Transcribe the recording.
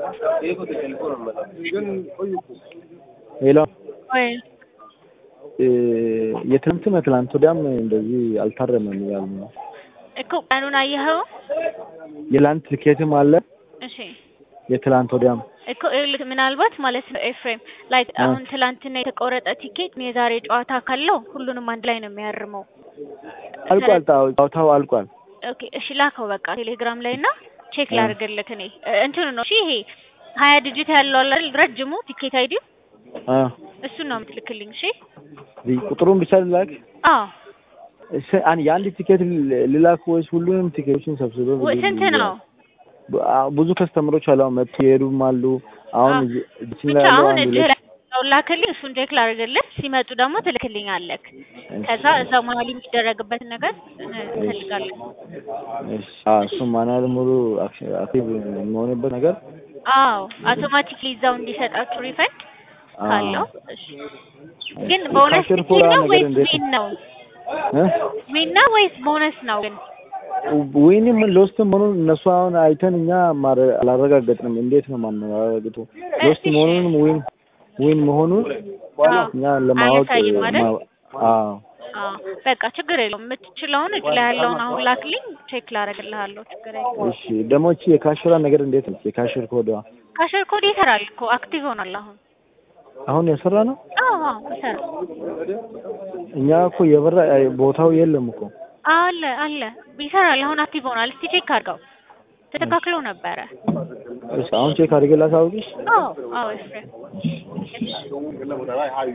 ሌላ ወይ የትናንትና ትናንት ወዲያም እንደዚህ አልታረመም እያሉ ነው። እኮ ቀኑን አየኸው? የላንት ትኬትም አለ እሺ የትላንት ወዲያም እኮ ይኸውልህ ምናልባት ማለት ነው ኤፍሬም ላይክ አሁን ትላንትና የተቆረጠ ቲኬት የዛሬ ጨዋታ ካለው ሁሉንም አንድ ላይ ነው የሚያርመው። አልቋል። ጨዋታው አልቋል። ኦኬ እሺ ላከው በቃ ቴሌግራም ላይ እና ቼክ ላድርግልህ እኔ እንትኑ ነው እሺ ይሄ ሀያ ዲጂት ያለው አለ አይደል ረጅሙ ቲኬት አይዲ አ እሱን ነው የምትልክልኝ እሺ ቁጥሩን ብቻ ልላክ። አዎ እሺ አን የአንድ ቲኬት ልላክ ወይስ ሁሉንም ቲኬቶችን ሰብስበው ወይ ስንት ነው ብዙ ከስተመሮች አሉ። አሁን መጥተው ይሄዱም አሉ። አሁን እዚህ እዚህ ብቻ ላይ ያለው አሁን አንድ እጅህ ሁለት ላይ ያለው ላክልኝ እሱን ቼክ ላድርግልህ ሲመጡ ደግሞ ትልክልኛለህ ከዛ እዛው መሀል የሚደረግበትን ነገር እንፈልጋለን እሺ አዎ እሱ ማናል ሙሉ አክቲቭ የሚሆንበት ነገር አዎ አውቶማቲክሊ እዛው እንዲሰጣችሁ ሪፈንድ አዎ። ካለው እሺ ግን ቦነስ ካሽር ቲኬት ፎር ነው ነገር ወይስ እንዴት ዊን ነው እ ዊን ነው ወይስ ቦነስ ነው ግን ዊንም ሎስትም መሆኑን እነሱ አሁን አይተን እኛ ማረ- አላረጋገጥንም። እንዴት ነው ማረጋግጡ? ሎስት እሺ። መሆኑንም ዊን ዊን መሆኑን አዎ። እኛ ለማወቅ አያሳይም አይደል? ማ- አዎ አዎ በቃ ችግር የለውም የምትችለውን እጅ ላይ ያለውን አሁን ላክልኝ ቼክ ላደርግልሃለሁ ችግር የለውም እሺ ደግሞ እቺ የካሽራ ነገር እንዴት ነው? የካሽር ኮዷ ካሸር ኮድ ይሰራል እኮ አክቲቭ ሆኗል አሁን አሁን የሰራ ነው። አዎ አዎ ይሰራል እኛ እኮ የበራ ቦታው የለም እኮ አለ አለ ይሰራል አሁን አክቲቭ ሆኗል እስቲ ቼክ አድርገው ተስተካክሎ ነበረ እሺ አሁን ቼክ አድርጌ ላሳውቅሽ። አዎ አዎ ኤፍሬም